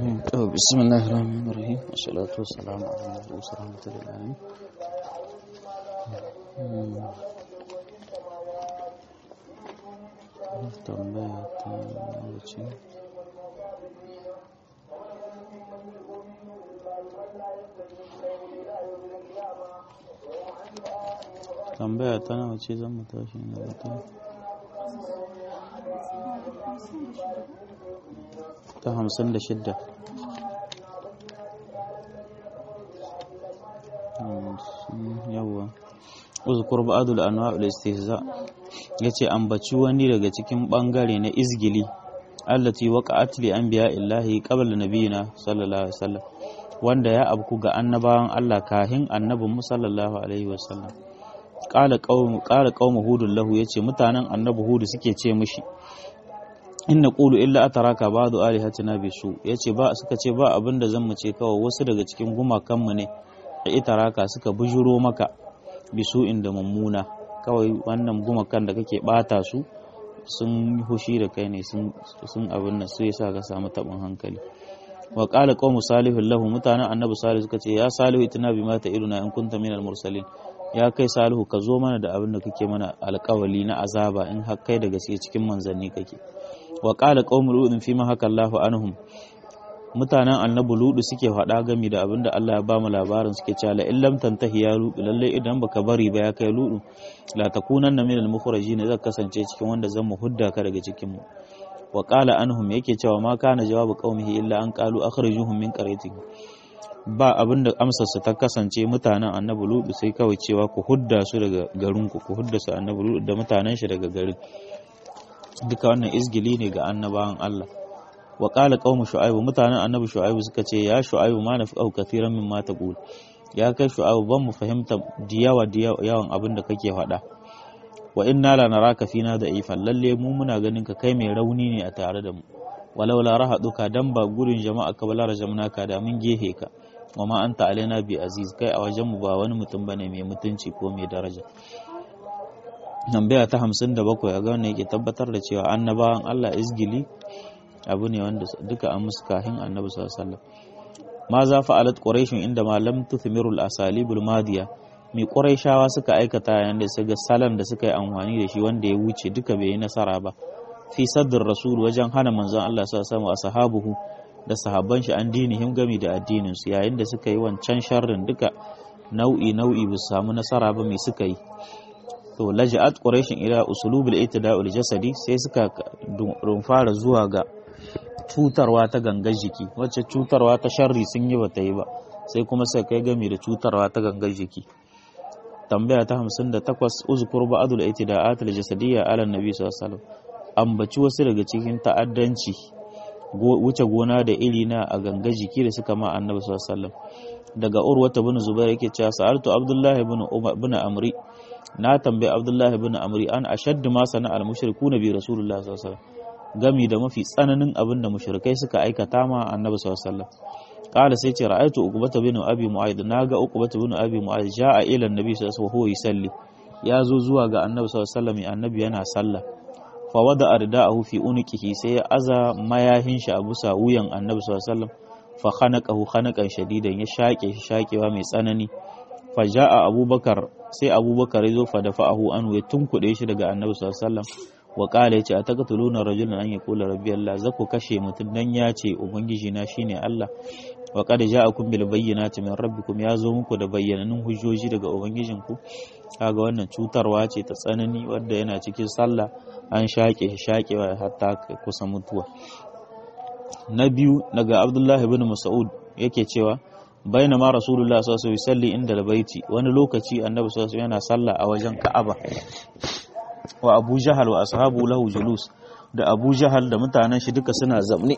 بسم الله الرحمن الرحيم والصلاة والسلام على المبعوث رحمة للعالمين tambaya ta wuce tambaya ta nawa ce zan mu tashi na wata ta hamsin da shidda yawwa uzkur ba'dul anwa'ul istihza yace ambaci wani daga cikin bangare na izgili allati waqa'at li anbiya'illahi qabla nabiyina sallallahu alaihi wasallam wanda ya abku ga annabawan Allah kahin annabin mu sallallahu alaihi wasallam qala qaum qala qaum hudul lahu yace mutanen annabi hudu suke ce mishi inna qulu illa ataraka ba'du alihatina bisu yace ba suka ce ba abinda zan mu ce kawai wasu daga cikin gumakan mu ne da itaraka suka bujuro maka bisu inda mummuna kawai wannan gumakan da kake bata su sun hushi da kai ne sun abin nan su yasa ka samu tabin hankali wa qala qawmu salihun lahu mutanen annabi salihu suka ce ya salihu itina bima ta iruna in kunta minal mursalin ya kai salihu ka zo mana da abin da kake mana alƙawali na azaba in har kai da gaske cikin manzanni kake wa qala qawmu ludin fi ma haka Allahu anhum mutanen annabi ludu suke faɗa gami da abinda Allah ya bamu labarin suke cewa la illam tantahi ya ludu lalle idan baka bari ba ya kai ludu la takunanna minal mukhrajin zai kasance cikin wanda zan mu hudda ka daga cikin mu wa qala anhum yake cewa ma kana jawabu qaumihi illa an qalu akhrijuhum min qaryatihi ba abinda amsar su ta kasance mutanen annabi ludu sai kawai cewa ku hudda su daga garin ku ku hudda su annabi ludu da mutanen shi daga garin duka wannan izgili ne ga annabawan Allah wa qala qaumu shu'aib mutanen annabi shu'aib suka ce ya shu'aib ma nafi'u kathiran mimma taqul ya kai shu'aib ban mu fahimta diyawa yawan abin da kake faɗa wa inna la naraka fina da ifan lalle mu muna ganin ka kai mai rauni ne a tare da mu walau la rahaduka dan ba gurin jama'a ka bala rajamnaka da mun gehe ka wa ma anta alaina bi aziz kai a wajen mu ba wani mutum bane mai mutunci ko mai daraja tambaya ta 57 ga wannan yake tabbatar da cewa annabawan Allah izgili abu ne wanda duka an musu kahin annabi sallallahu alaihi wasallam ma za fa'alat quraish inda ma lam tuthmirul asalibul madiya mai quraishawa suka aikata yanda su ga salan da suka yi amfani da shi wanda ya wuce duka bai yi nasara ba fi sadr rasul wajen hana manzon Allah sallallahu alaihi wasallam ashabuhu da sahabban shi an dinihim gami da addinin su yayin da suka yi wancan sharrin duka nau'i nau'i ba su samu nasara ba mai suka yi to laja'at quraishin ila usulubul itida'ul jasadi sai suka fara zuwa ga cutarwa ta gangar jiki wacce cutarwa ta sharri sun yi bata yi ba sai kuma sai kai gami da cutarwa ta gangar jiki tambaya ta 58 uzkur ba'dul itida'at al-jasadiyya ala nabi sallallahu alaihi wasallam ambaci wasu daga cikin ta'addanci wuce gona da iri na a gangar jiki da suka ma annabi sallallahu alaihi wasallam daga urwata bin zubair yake cewa sa'altu abdullahi bin umar bin amri na tambayi abdullahi bin amri an ashaddu ma sana al-mushrikuna bi rasulullah sallallahu alaihi wasallam gami da mafi tsananin abin da mushrikai suka aikata ma annabi sallallahu alaihi wasallam qala sai ce ra'aytu uqbata bin abi mu'ayd naga uqbata bin abi mu'ayd ja'a ila annabi sallallahu alaihi wasallam yusalli ya zo zuwa ga annabi sallallahu alaihi wasallam annabi yana sallah fa wada arda'ahu fi unqihi sai ya aza mayahin shi a busa wuyan annabi sallallahu alaihi wasallam fa khanaqahu khanaqan shadidan ya shake shi shakewa mai tsanani fa ja'a abubakar sai abubakar ya zo fa dafa'ahu an ya tunkuɗe shi daga annabi sallallahu alaihi wasallam wa ƙala ya ce a taƙatuluna rajulun an ya kula rabbi Allah za ku kashe mutum dan ya ce ubangiji na shine Allah wa qad ja'akum bil bayyinati min rabbikum ya zo muku da bayyananun hujjoji daga ubangijinku kaga wannan cutarwa ce ta tsanani wadda yana cikin sallah an shaƙe shi shaƙewa hatta kusa mutuwa na biyu daga Abdullahi ibn Mas'ud yake cewa bainama rasulullah sallallahu alaihi wasallam inda albayti wani lokaci annabi sallallahu alaihi yana sallah a wajen Ka'aba wa abu jahal wa ashabu lahu julus da abu jahal da mutanen shi duka suna zamne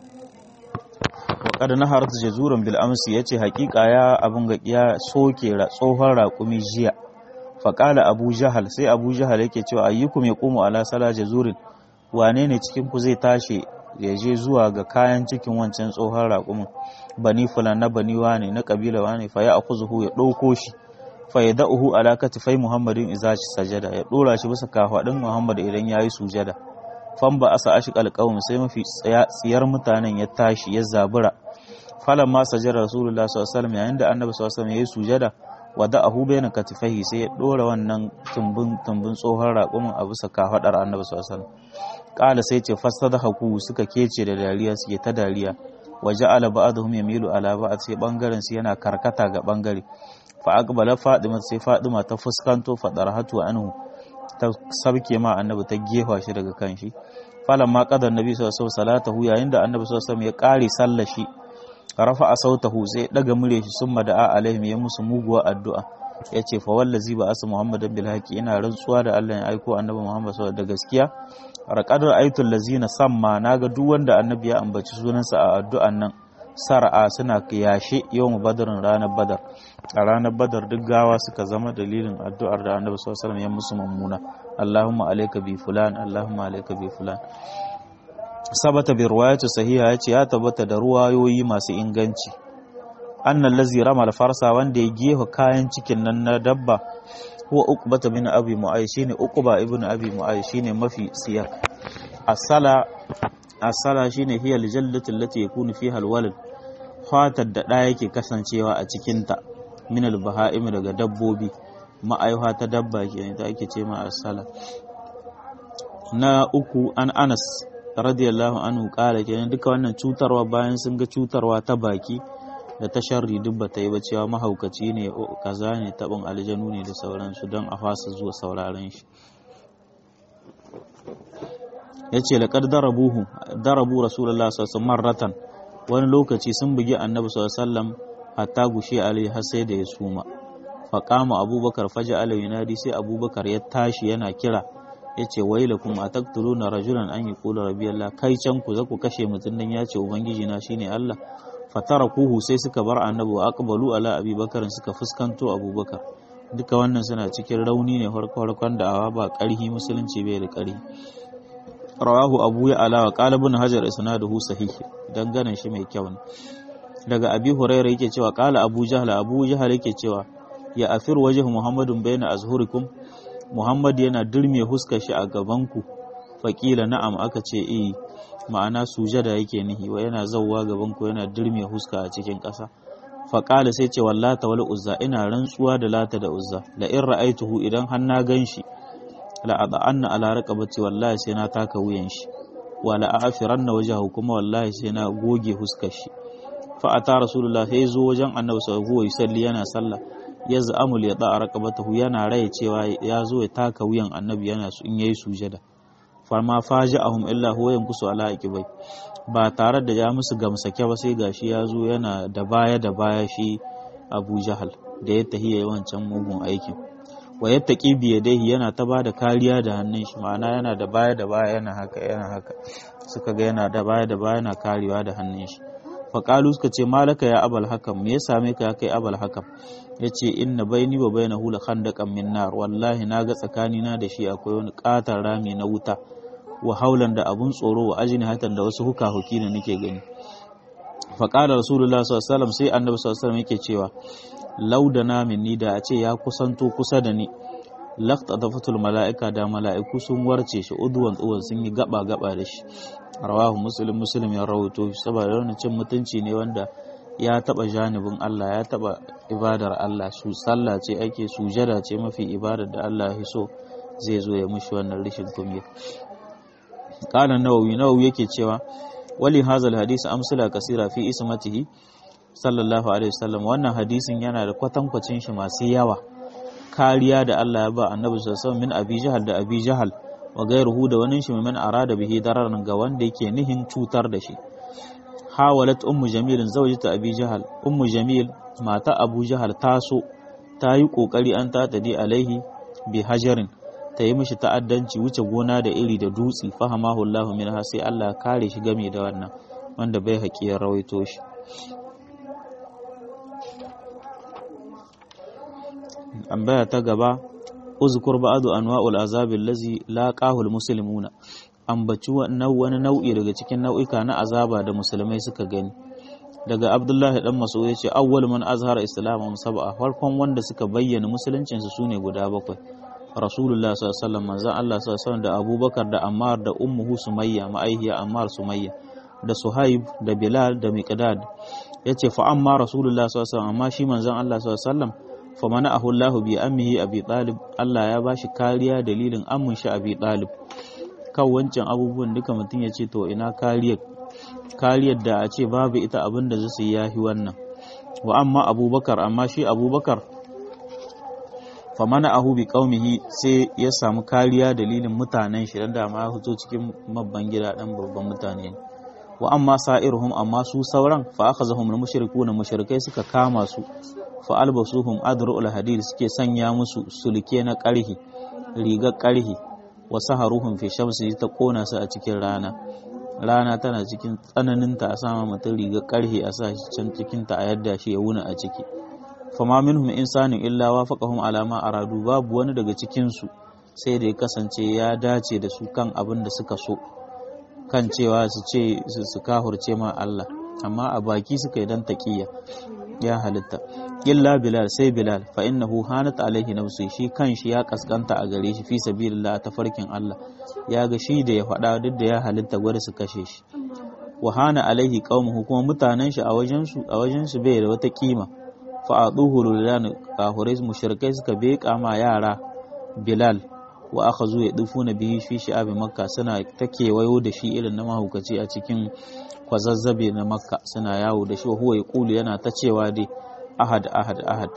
wa qad naharat jazuran bil amsi yace hakika ya abun ga ya soke tsohon raƙumi jiya fa qala abu jahal sai abu jahal yake cewa ayyukum yaqumu ala sala jazurin wane ne cikin ku zai tashi ya je zuwa ga kayan cikin wancan tsohon raƙumin bani fulan na bani wane na kabila wane fa ya akuzuhu ya ɗauko shi fa ya da'uhu ala katifai muhammadin iza sajada ya dora shi bisa kafadin muhammad idan yayi sujada fan ba asa ashqal qaum sai mafi tsiyar mutanen ya tashi ya zabura falan ma sajara rasulullah sallallahu alaihi wasallam yayin da annabi sallallahu alaihi wasallam yayi sujada wada ahu bayna katifahi sai ya dora wannan tumbin tumbin tsohon raƙumin a bisa kafadar annabi sallallahu alaihi wasallam kala sai ce fasadahu suka kece da dariya suke ta dariya waje ala ba'dhum yamilu ala ba'd sai bangaren su yana karkata ga bangare fa aqbala fadima sai fadima ta fuskanto fadarhatu anhu ta sabke ma annabi ta gefa shi daga kanshi falan ma qadar nabi sallallahu alaihi wasallam salatahu yayin da annabi sallallahu alaihi wasallam ya kare sallar shi rafa sautahu sai daga mure shi summa da'a alaihim ya musu muguwa addu'a yace fa wallazi ba asu muhammadan bil haqi ina rantsuwa da Allah ya aiko annabi muhammad sallallahu da gaskiya raqadar aitul lazina samma naga duk wanda annabi ya ambaci sunansa a addu'an nan sar'a suna yashe yawan badarin ranar badar a ranar badar duk gawa suka zama dalilin addu'ar da annabi sallallahu alaihi wasallam ya musu mummuna allahumma alayka bi fulan allahumma alayka bi fulan sabata bi riwayati sahiha yace ya tabbata da ruwayoyi masu inganci annal ladzi rama farsa wanda ya gefa kayan cikin nan na dabba huwa uqbata bin abi mu'ay shine uqba ibn abi mu'ay shine mafi siyar asala asala shine hiya aljallatu allati yakunu fiha alwalad fatar da ɗaya yake kasancewa a cikinta min albaha'im daga dabbobi ma'aiwa ta dabba ke ta ake ce ma asala na uku an anas radiyallahu anhu kala kenan duka wannan cutarwa bayan sun ga cutarwa ta baki da ta sharri duk ba ta yi ba cewa mahaukaci ne kaza ne tabin aljanu ne da sauransu don a fasa zuwa sauraron shi ya ce laƙar darabuhu darabu rasulullah sassan marratan wani lokaci sun bugi annabi sallam hatta gushe alai har sai da ya suma faƙama abubakar faja alai yunadi sai abubakar ya tashi yana kira ya ce wailakum a taktuluna rajulan an yi kula rabiyallah kai can ku za ku kashe mutum nan ya ce ubangiji na shine allah fatara kuhu sai suka bar annabi wa aqbalu ala abubakar suka fuskanto abubakar duka wannan suna cikin rauni ne farko-farkon da'awa ba ƙarhi musulunci bai da ƙarhi rawahu abu ya ala wa qalibun hajar isnaduhu sahih dangane shi mai kyau ne daga abi hurairah yake cewa qala abu jahl abu jahl yake cewa ya afir wajhu muhammadun bayna azhurikum muhammad yana dirme huskar shi a gaban ku faqila na'am aka ce eh ma'ana sujada yake nihi wa yana zawwa gaban ku yana dirme huska a cikin ƙasa faqala sai ce wallata wal uzza ina rantsuwa da lata da uzza la in ra'aituhu idan har na ganshi la ad'anna ala raqabati wallahi sai na taka wuyan shi wa la a'firanna wajhahu kuma wallahi sai na goge huskar shi fa ata rasulullah sai zo wajen annabi sallallahu alaihi wasallam yana sallah ya za'amul ya da'a raqabatahu yana raye cewa ya zo ya taka wuyan annabi yana su in yayi sujada farma faja'ahum illa huwa yankusu ala aqibai ba tare da ya musu gamsake ba sai gashi ya zo yana da baya da baya shi Abu Jahal da ya tahiya wancan mugun aikin wa yattaqi bi yadayhi yana ta bada kariya da hannun shi ma'ana yana da baya da baya yana haka yana haka suka ga yana da baya da baya yana karewa da hannun shi fa qalu suka ce malaka ya abal hakam me ya same ka kai abal hakam yace inna baini wa bainahu la khandaqan min nar wallahi naga tsakani na da shi akwai wani katar rami na wuta wa haulan da abun tsoro wa ajini hatan da wasu huka huki ne nake gani fa qala rasulullah sallallahu alaihi wasallam sai annabi sallallahu alaihi wasallam yake cewa laudana minni da a ce ya kusanto kusa da ni lafta da fatul mala'ika da mala'iku sun warce shi uduwan tsuwan sun yi gaba gaba da shi rawahu muslim muslim ya rawaito shi saboda wannan cin mutunci ne wanda ya taba janibin Allah ya taba ibadar Allah su sallah ce ake sujada ce mafi ibadar da Allah ya so zai zo ya mushi wannan rishin kunya qala nawawi nawawi yake cewa wali hazal hadisi amsala kasira fi ismatihi sallallahu alaihi wasallam wannan hadisin yana da kwatankwacin shi masu yawa kariya da Allah ya ba annabi sallallahu alaihi wasallam min abi jahal da abi jahal wa gairuhu da wani shi min arada bihi dararan ga wanda yake nihin cutar da shi hawalat ummu jamil zawjata abi jahal ummu jamil mata abu jahal taso ta yi kokari an ta tadi alaihi bi hajarin ta yi mishi ta'addanci wuce gona da iri da dutsi fahamahu Allahu minha sai Allah kare shi game da wannan wanda bai haƙiyar rawaito shi tambaya ta gaba uzkur ba'du anwa'ul azab allazi laqahu almuslimuna ambaci wani nau'i daga cikin nau'ika na azaba da musulmai suka gani daga abdullahi dan mas'ud yace awwal man azhara islamun sab'a farkon wanda suka bayyana musuluncin su sune guda bakwai rasulullah sallallahu alaihi wasallam manzon Allah sallallahu alaihi wasallam da abubakar da ammar da ummuhu sumayya ma'aihiya ammar sumayya da suhaib da bilal da miqdad yace fa amma rasulullah sallallahu alaihi wasallam amma shi manzon Allah sallallahu alaihi wasallam fa mana'ahu Allah bi ammihi abi talib Allah ya bashi kariya dalilin ammun shi abi talib kan wancan abubuwan duka mutum ya ce to ina kariyar kariyar da a ce babu ita abin da zai yi yahi wannan wa amma abubakar amma shi abubakar famana ahu bi qaumihi sai ya samu kariya dalilin mutanen shi dan da ma ya fito cikin mabban gida dan babban mutane wa amma sa'iruhum amma su sauran fa akhazahum al-mushrikuna mushrikai suka kama su fa albasuhum adru'ul hadid suke sanya musu sulke na karhi rigar karhi wa saharuhum fi shamsi ta kona su a cikin rana rana tana cikin tsananin ta a sama mutum rigar karhi a sa shi can cikin ta a yadda shi ya wuna a ciki fama minhum insanin illa wafaqahum ala ma aradu babu wani daga cikin su sai da ya kasance ya dace da su kan abin da suka so kan cewa su ce su kahurce ma Allah amma a baki suka yi dan taqiya ya halitta illa bilal sai bilal fa innahu hanat alaihi nafsu shi kanshi ya kaskanta a gare shi fi sabilillah ta farkin Allah ya ga shi da ya faɗa duk da ya halitta gwada su kashe shi wa hana alaihi qaumuhu kuma mutanen shi a wajen su a wajen su bai da wata kima fa aduhu lilan kahurai mushrikai suka beka ma yara bilal wa aka zo ya na bihi fi shi'abi makka suna ta kewayo da shi irin na mahaukaci a cikin kwazazzabe na makka suna yawo da shi wa huwa yaqulu yana ta cewa dai ahad ahad ahad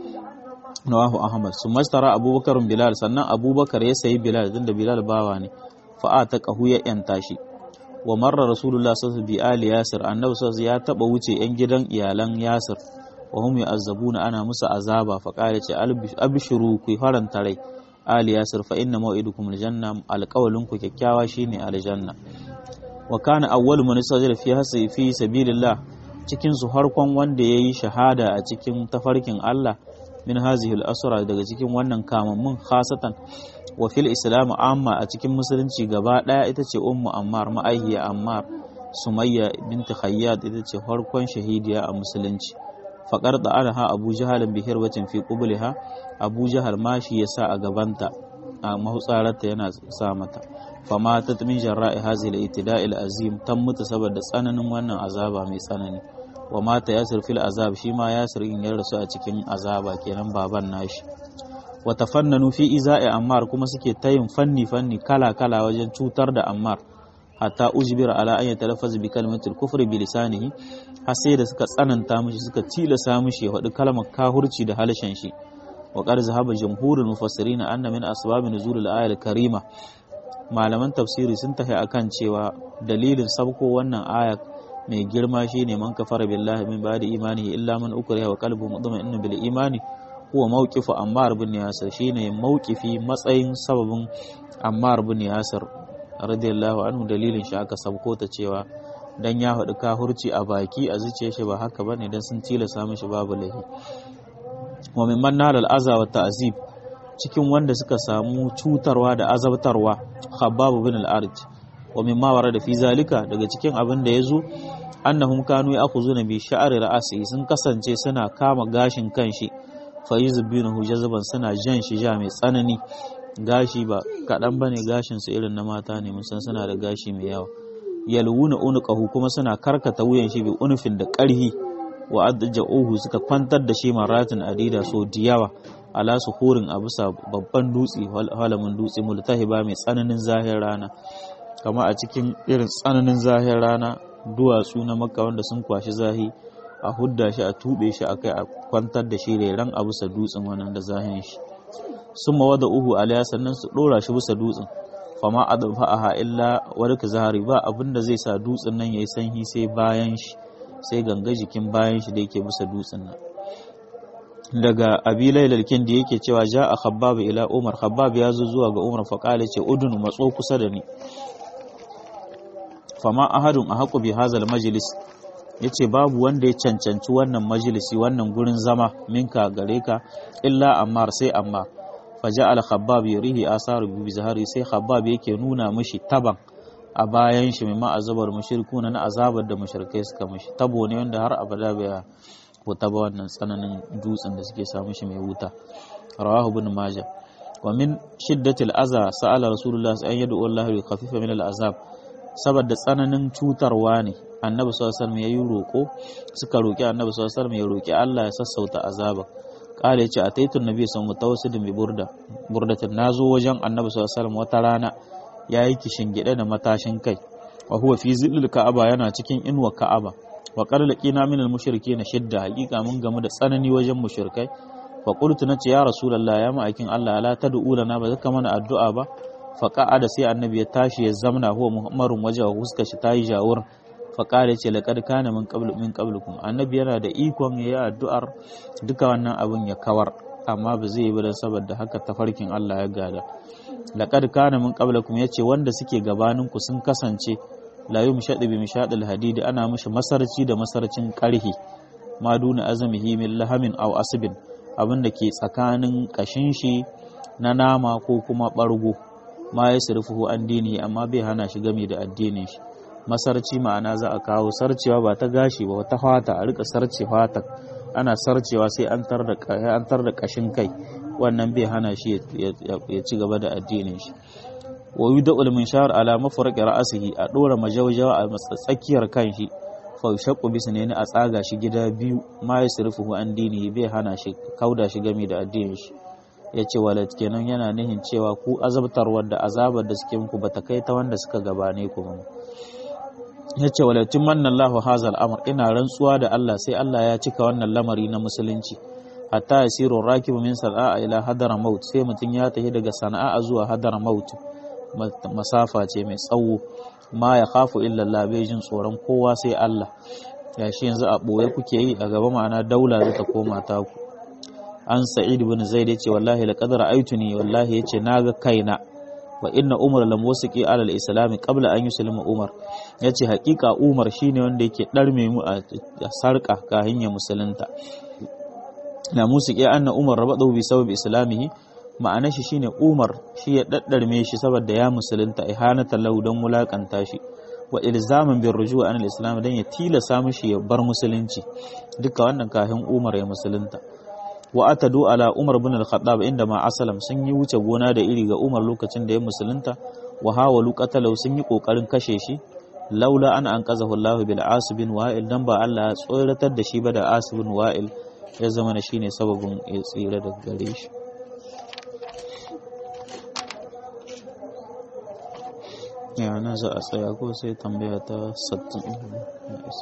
nawahu ahmad su mastara abubakar bilal sannan abubakar ya sayi bilal din da bilal bawa ne fa ta qahu ya yanta shi wa marra rasulullah sallallahu alaihi wasallam bi ali yasir annabi sallallahu ya taba wuce yan gidan iyalan yasir wa hum yu'azzabuna ana musu azaba fa qala ce abshiru ku faranta rai ali yasir fa inna maw'idukum aljanna alqawlun ku kyakkyawa shine aljanna wa kana awwalu man sajada fi hasi fi sabilillah cikin su harkon wanda yayi shahada a cikin tafarkin Allah min hazihi al-asra daga cikin wannan kamammun khasatan wa fil islam amma a cikin musulunci gaba daya ita ce ummu ammar ma'ahiya ammar sumayya binti khayyat ita ce farkon shahidiya a musulunci faƙar da ana ha abu jahalin bihir wacin fi ƙubliha abu jahal ma shi ya sa a gabanta a mahutsararta yana sa mata fama ta min jarra'i hazil itida'il azim tan mutu saboda tsananin wannan azaba mai tsanani wa mata yasir fil azab shi ma yasir in ya rasu a cikin azaba kenan baban nashi wa tafannanu fi iza'i ammar kuma suke tayin fanni fanni kala kala wajen cutar da ammar hatta ujbira ala an yatalaffaz bi kalimatil kufri bi lisanihi har sai da suka tsananta mishi suka tilasa mishi ya faɗi kalmar kahurci da halshen shi wa qad zahaba jumhurul mufassirin anna min asbab nuzul al karima malaman tafsiri sun tafi akan cewa dalilin sabko wannan aya mai girma shine man kafara billahi min ba'di imanihi illa man ukriha wa qalbuhu mutma'innun bil imani huwa mawqifu ammar bin yasir shine mawqifi matsayin sababin ammar bin yasir radiyallahu anhu dalilin shi aka sabko ta cewa dan ya haɗu kahurci a baki a zuciyar shi ba haka bane dan sun tilasa mishi babu lahi wa mimman nalal aza wa ta'zib cikin wanda suka samu cutarwa da azabtarwa khabbab bin al-arj wa mimma warada fi zalika daga cikin abin da yazo annahum kanu ya'khuzuna bi sha'ri ra'si sun kasance suna kama gashin kanshi fa yuzbinahu jazban suna jan shi ja mai tsanani gashi ba kaɗan ba ne gashinsu irin na mata ne musan suna da gashi mai yawa yalwuna unuqahu kuma suna karkata wuyan shi bi unufin da ƙarhi wa adja'uhu suka kwantar da shi maratin adida so diyawa ala suhurin a bisa babban dutse halamin dutse multahiba mai tsananin zahir rana kama a cikin irin tsananin zahir rana duwatsu na makka wanda sun kwashi zahi a hudda shi a tube shi akai a kwantar da shi reran a bisa dutsen wannan da zahin shi sun mawada uhu alaya sannan su ɗora shi bisa dutsen fama a aha illa warka zahari ba abin da zai sa dutsen nan ya yi sanyi sai bayan shi sai ganga jikin bayan shi da yake bisa dutsen nan daga abi lailalkin da yake cewa ja a khabbab ila umar khabbab ya zo zuwa ga umar faƙala ce udun matso kusa da ni fama ahadun a haƙu bi hazal majalis ya ce babu wanda ya cancanci wannan majalisi wannan gurin zama minka gare ka illa ammar sai ammar faja al khabbab yurihi asaru bi zahari sai khabbab yake nuna mishi taban a bayan shi mai azabar mushrikuna na azabar da mushrikai suka mishi tabo ne wanda har abada bai wuta ba wannan tsananin dutsen da suke samu shi mai wuta rawahu ibn majah wa min shiddatil aza sa'ala rasulullah an yad'u Allah li khaffifa min al azab saboda tsananin cutarwa ne annabi sallallahu alaihi wasallam yayi roko suka roki annabi sallallahu alaihi wasallam ya roki Allah ya sassauta azaba kala yace ataitu nabi sallallahu alaihi wasallam bi burda burdatin nazo wajen annabi sallallahu alaihi wasallam wata rana yayi kishin gide da matashin kai wa huwa fi zillil ka'aba yana cikin inuwa ka'aba wa qala laqina min al mushrikeena shidda haqiqa mun gamu da tsanani wajen mushrikai fa qultu nace ya rasulullah ya ma'aikin Allah la tad'u lana ba zaka mana addu'a ba fa qa'ada sai annabi ya tashi ya zamna huwa muhammarun waje wa huska shi tayi jawur fa qala ce laqad kana min qablu min qablukum annabi yana da ikon yayi addu'ar duka wannan abun ya kawar amma ba zai yi ba saboda haka tafarkin Allah ya gada laqad kana min qablakum yace wanda suke gabanin ku sun kasance la yumshadu bi mishadil hadidi ana mishi masarci da masarcin karhi ma duna azamihi min lahamin aw asbin abin da ke tsakanin kashin shi na nama ko kuma ɓargo ma ya surfuhu an dini amma bai hana shi game da addinin shi masarci ma'ana za a kawo sarcewa ba ta gashi ba ta fata a rika sarce fata ana sarcewa sai an tar da kashin kai wannan bai hana shi ya ci gaba da addinin shi wa yudul min shahar ala mafraqi ra'sihi a dora majawjawa a tsakiyar kan shi fa shaqqu bisnani a tsaga shi gida biyu ma yasrifuhu an dini bai hana shi kauda shi game da addinin shi yace walat kenan yana nihin cewa ku azabtarwar da azabar da suke muku bata kai ta wanda suka gabane ku ba yace walatin manna Allahu hazal amr ina rantsuwa da Allah sai Allah ya cika wannan lamari na musulunci hatta yasiru rakibu min sana'a ila hadara maut sai mutun ya tafi daga sana'a zuwa hadara maut masafa ce mai tsawo ma ya khafu illa Allah bai jin tsoron kowa sai Allah ya shi yanzu a boye kuke yi a gaba ma'ana daula zai ta koma ta ku an sa'id ibn zaid yace wallahi laqad ra'aytuni wallahi yace naga kaina wa inna umar lam wasiki ala al-islam qabla an yuslima umar yace hakika umar shine wanda yake darme mu a sarka kahin ya musulunta na musiki anna umar rabadu bi sabab islamihi ma'anar shi shine umar shi ya daddarme shi saboda ya musulunta ihanata lahu dan mulakanta shi wa ilzaman bin rujuu an al-islam dan ya tilasa mishi ya bar musulunci duka wannan kahin umar ya musulunta wa atadu ala Umar bin al-Khattab inda ma asalam sun yi wuce gona da iri ga Umar lokacin da ya musulunta wa hawalu qatalau sun yi kokarin kashe shi laula an anqazahu Allah bil Asib bin Wa'il dan ba Allah ya tsoratar da shi ba da Asib bin Wa'il ya zama na shine sababin ya tsira da gare shi ya na za a tsaya ko sai tambaya ta 60